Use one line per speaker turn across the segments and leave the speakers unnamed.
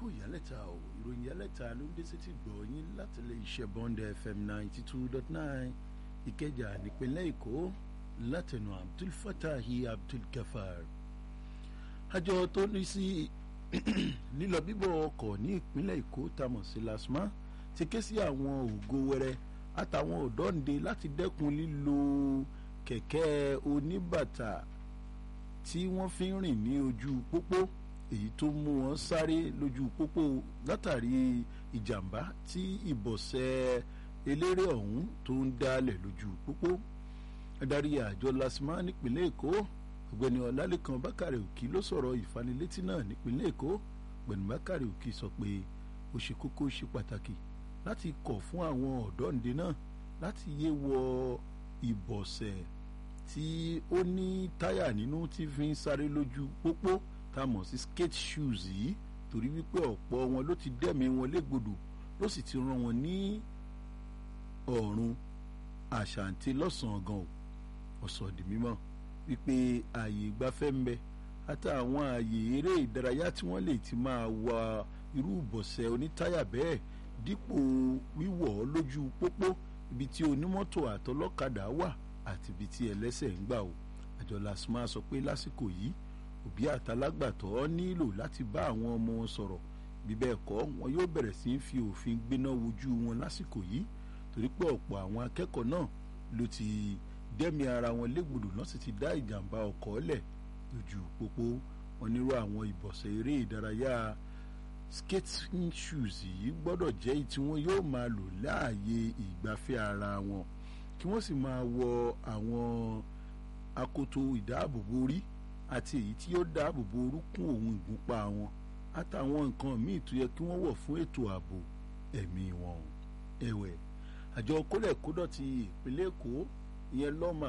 kú ìyálẹ̀ta o ìròyìn ìyálẹ̀ta ló ń dé sétí gbọ̀ yín láti lè iṣẹ́ bond fm ninety two dot nine ìkẹjà nípínlẹ̀ èkó látẹnu abdul fatahi abdul gafar àjọ tó ní sí lílọ bíbọ̀ ọkọ̀ ní ìpínlẹ̀ èkó tamọ̀ sí lasma ti ké sí àwọn ògo wẹrẹ àtàwọn òdọ́ǹde láti dẹ́kun lílo kẹ̀kẹ́ oníbàtà tí wọ́n fi ń rìn ní ojú pópó èyí tó mú wọn sáré lójú pópó látàrí ìjàmbá tí ìbọ̀sẹ̀ eléré ọ̀hún tó ń dálẹ̀ lójú pópó adarí àjọ lasma nípínlẹ̀ èkó ọ̀gbẹ́ni ọlálẹ́kan bákàrẹ̀ òkì ló sọ̀rọ̀ ìfanilétí náà nípínlẹ̀ èkó ọ̀gbẹ́ni bákàrẹ̀ òkì sọ pé ó ṣe kókó ṣe pàtàkì láti kọ̀ fún àwọn ọ̀dọ́ǹde náà láti yé wọ ìbọ̀sẹ̀ tí ó ní táyà nínú tí fi ń sáré lójú pópó tá a mọ̀ sí skate shoes yìí torí wípé ọ̀pọ̀ wọn ló ti dẹ́mi wọn légbodò ló sì ti rán wọn ní ọ̀run àṣàǹtí lọ́sàn-án gan o ọ̀sọ̀ di mímọ́ wípé ààyè ìgbafẹ́ ń bẹ àtàwọn ààyè eré ìdárayá tí wọ́n lè ti máa wa irú ìbọ̀sẹ̀ onítáyà bẹ́ẹ̀ dípò wíwọ̀ lójú pópó ibi tí onímọ́tò àtọlọ́kadà wà àti ibi tí ẹlẹ́sẹ̀ ń gbà o àjọ lasma sọ pé lásìkò yìí òbí àtàlágbàtọ́ nílò láti bá àwọn ọmọ wọn sọ̀rọ̀ bí bẹ́ẹ̀ kọ́ wọn yóò bẹ̀rẹ̀ sí í fi òfin gbéná wojú wọn lásìkò yìí torí pé ọ̀pọ̀ àwọn akẹ́kọ̀ọ́ náà ló ti dẹ́mi ara wọn légbodò náà sì ti dá ìjàmbá ọkọ̀ lẹ̀ lójú pópó wọn nírú àwọn ìbọ̀sẹ̀ eré ìdárayá skating shoes yìí gbọ́dọ̀ jẹ́ èyí tí wọ́n yóò máa lò láàyè ìgbafẹ́ ara wọn kí wọ́n sì máa wọ àwọn akoto ìdáàbòbò orí àti èyí tí yóò dáàbòbò orúnkún òun ìgúnpá wọn àtàwọn nǹkan míì tó yẹ kí wọ́n wọ̀ fún ètò ààbò ẹ̀mí wọn ẹ̀wẹ̀ àjọ kólẹ̀kódọ̀tì ìpínlẹ̀ èkó ìyẹn lọ́mà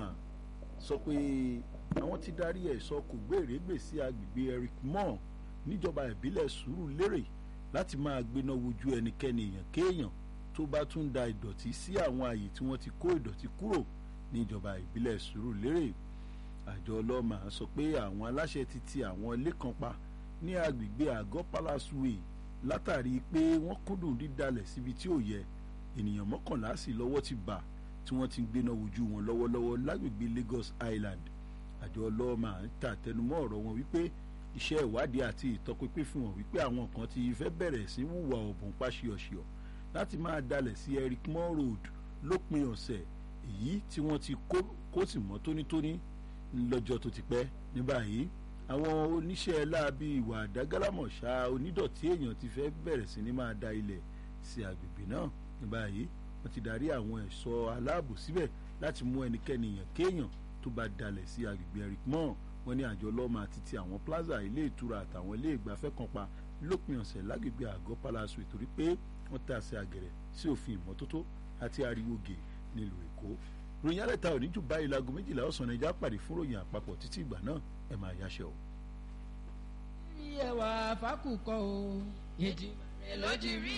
sọ pé àwọn ti darí ẹ̀sọ́ kò gbèrègbè sí agbègbè eric moore níjọba ìbílẹ̀ sùúrù lérè láti máa gbéná wojú ẹnikẹ́ni èèyàn kéèyàn tó bá tún da ìdọ̀tí sí àwọn àyè tí wọ́n ti kó ìdọ̀tí kúrò níjọba ìbílẹ̀ sùúrù lérè àjọ ọlọ́mà sọ pé àwọn aláṣẹ ti ti àwọn ilé kan pa ní agbègbè àgọ́ palace way látàrí pé wọ́n kúndùn dídalẹ̀ síbi tí ò yẹ ènìyàn mọ́kànlá sì lọ́wọ́ ti bà tí wọ́n ti gbéná wojú wọn lọ́wọ́lọ́wọ́ lágbègbè Lagos Island àjọ ọlọ́mà ń tàtẹnumọ́ ọ̀rọ̀ wọn wípé iṣẹ́ ìwádìí àti ìtọpinpin fi hàn wípé àwọn kan ti fẹ́ bẹ̀rẹ̀ sí wùwà ọ̀bùn páṣíọ̀ṣíọ̀ láti máa dalẹ̀ sí Eric Moore Road lópin ọ̀sẹ̀ èyí tí wọ́n ti kó sì mọ́ tónítóní lọ́jọ́ tó ti pẹ́ ní báyìí àwọn oníṣẹ́ láabi ìwà àdágálámọ̀ṣá onídọ̀tí èèyàn ti fẹ́ bẹ̀rẹ̀ sí ní máa da ilẹ̀ sí agbègbè náà ní báyìí wọ́n ti darí àwọn ẹ̀ṣọ́ aláàbò síbẹ̀ láti mú ẹnikẹ́ni èèyàn kéèyàn tó bá dalẹ̀ sí agbègbè Eric Moore wọ́n ní àjọ lọ́mọ àti ti àwọn plaza ilé ìtura àtàwọn ilé ìgbafẹ́ kan pa lópin ọ̀sẹ̀ lágbègbè àgọ́ palace torí pé wọ́n tà sí àgẹ̀rẹ̀ sí òfin ìmọ́tótó àti ariwo gè nílùú èkó ròyìn alẹ́ta òní jù báyìí láago méjìlá ọ̀sán nàìjà pàdé fún ròyìn àpapọ̀ títí ìgbà náà ẹ máa yáṣẹ́ o.
ẹwà fákùkọ o ètò ìrẹ̀lọ́dì rí